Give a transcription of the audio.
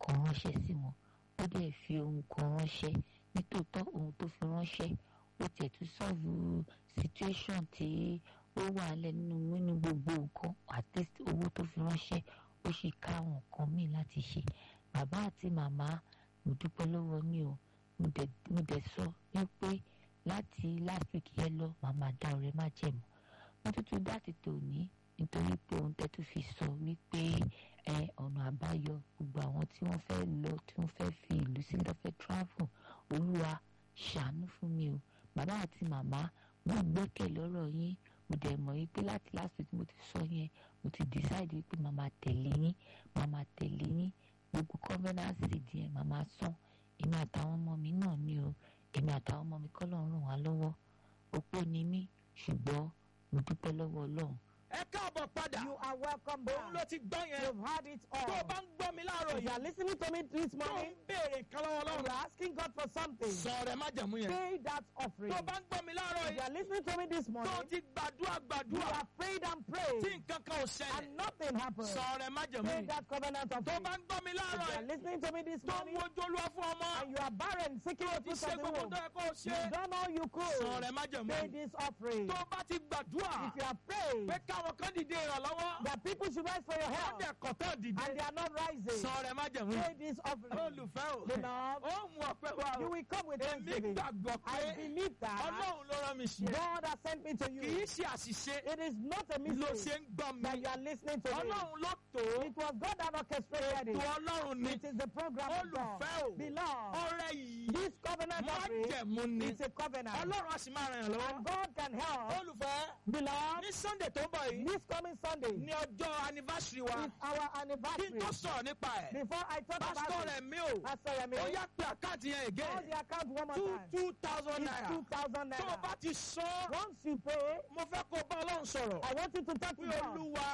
kan ránṣẹ́ sí wọn ó dẹ̀ fi ohun kan ránṣẹ́ nítòótọ́ ohun tó fi ránṣẹ́ ó tiẹ̀ tún sọ́ọ̀bù situation tí ó wà lẹ̀ nínú nínú gbogbo nǹkan àti owó tó fi ránṣẹ́ ó sì ká àwọn nǹkan míì láti ṣe bàbá àti màmá mo dúpẹ́ lọ́wọ́ ní o mo dẹ̀ mo dẹ̀ sọ wípé láti last week yẹn lọ màmá dá ọ̀rẹ́ má jẹ̀mú wọ́n tuntun dá ti tòní nítorí pé ohun tẹ́ tún fi sọ wípé ẹ ọ̀nà àbáyọ gbogbo àwọn tí wọ́n fẹ́ lọ tí wọ́n fẹ́ fi ìlú sílẹ̀ fẹ́ travel olúwa ṣàánú fún mi o bàbá àti màmá mo gbẹ́kẹ̀ lọ́rọ̀ yín mo dẹ̀ mọ̀ wípé láti last week mo ti sọ yẹn mo ti decide wípé màmá tẹ̀lé yín màmá tẹ̀lé yín gbogbo covenant seed yẹn màmá sàn èmi àtàwọn ọmọ mi náà ni o èmi àtàwọn ọmọ mi kọ́ lọ́run ràn wá lọ́wọ́ opó ni mí ṣùgbọ́n mo dúpẹ́ lọ́wọ́ ọlọ́run ẹ káàbọ̀ padà You are welcome òun ló back. ti gbọ́ yẹn You've had it tó o all. bá ń gbọ́ mi láàárọ̀ If you yìí are listening to me this tó o ń morning, béèrè nǹkan lọ́wọ́ you ọlọ́run are asking God for something. sọ rẹ̀ má jẹ̀mú yẹn Pay that offering. tó o bá ń gbọ́ mi láàárọ̀ If you yìí are listening to me this tó o morning, ti gbàdúrà you gbàdúrà have prayed and tí prayed, nǹkan kan ò ṣẹlẹ̀ and nothing happened. sọ rẹ̀ má jẹ̀mú Pay yẹn that covenant tó o offering. bá ń gbọ́ mi If láàárọ̀ you are yìí listening to me this tó ń morning, wojú olúwa fún ọmọ and you are barren, seeking tó the ti fruit ṣe of the gbogbo womb, tó yẹ kó o ṣe you've done all you sọ could. rẹ̀ má jẹ̀mú Pay yẹn this offering. tó o bá ti gbàdúrà If you have prayed pé káwọn kan dìde ìrànlọ́wọ́ that people should rise for your wọ́n help, dẹ̀ kọ̀tọ́ dìde and they are not rising, sọ rẹ̀ má jẹ̀mú pay yẹn this offering. olùfẹ́ o Beloved, ó mú ọpẹ́ wa you o will come with èmi thanksgiving. gbàgbọ́ I pé believe that ọlọ́run ló rán mi sí ẹ God has sent me to kì í you. ṣe àṣìṣe It is not a ló ṣe mistake ń gbọ́ mi that you are listening to me. ọlọ́run ló tó It was God that orchestrated tó it. ọlọ́run ní It is the program of God. olùfẹ́ o Beloved, ọrẹ yìí this covenant má offering jẹ̀mú ni is a covenant. ọlọ́run á sì máa ràn yàn lọ́wọ́ And God can help. olùfẹ́ Beloved, ní sunday tó ń bọ̀ yìí this coming Sunday ní ọjọ́ anniversary wa is our kí n anniversary. tó sọ̀rọ̀ nípa ẹ̀ Before I talk pásítọ̀ about rẹ̀ it, mi o Pastor Yemi, ó yá pé àkáǹtì yẹn call again the account one more two time. two thousand It's naira 2,000 tó o bá naira. ti sọ Once you pay, mo fẹ́ kó o bá ọlọ́run sọ̀rọ̀ I want you to talk pé to God. olúwa